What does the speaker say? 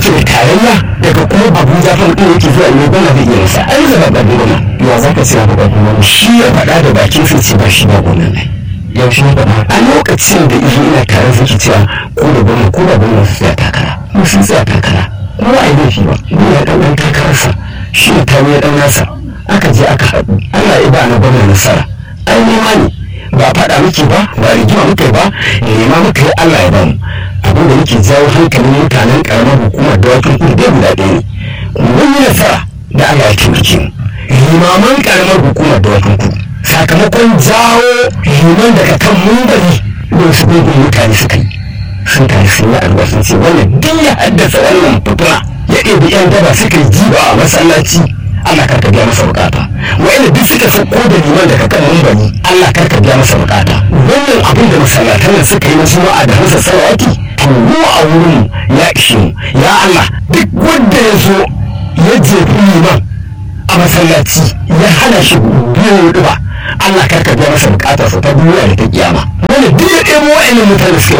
yake da tarayya daga kuma abuja fa mutum yake zuwa ne gwamna zai iya masa an zaba babban gwamna ya za ka ce ba babban gwamna shi ya faɗa da bakin sai ce ba shi ba gwamna ne yaushe ya faɗa a lokacin da izo ina tare suke cewa ko da gwamna ko da gwamna su tsaya takara mu sun tsaya takara kuma ba a yi laifi ba ni ya ɗan ɗan takararsa shi ne tawo ya ɗan nasa aka je aka haɗu Allah ya ba na gwamna nasara ai nema ne ba faɗa muke ba ba rigima muke ba nema muka yi Allah ya bamu abin da muke jawo hankalin mutanen karamar hukumar dawakin kudu dai guda ɗaya ne mun yi nasara da Allah ya taimake mu limaman karamar hukumar dawakin kudu sakamakon jawo liman daga kan mumbari don su gungun mutane suka yi sun tare sun yi alwa sun ce wannan duk ya haddasa wannan fitina ya ɗebi yan daba suka yi jiba a masallaci Allah karka biya masa bukata wa'anda duk suka sauko da liman daga kan mumbari Allah karka biya masa bukata wannan abin da masallatan nan suka yi na juma'a da hansa salawati to mu a wurin ya ishe mu ya Allah duk wanda ya zo ya jefi liman a masallaci ya hana shi biyo ba Allah karka biya masa bukatarsa ta duniya da ta kiyama wanda duk ya ɗebo wa'annan mutane suka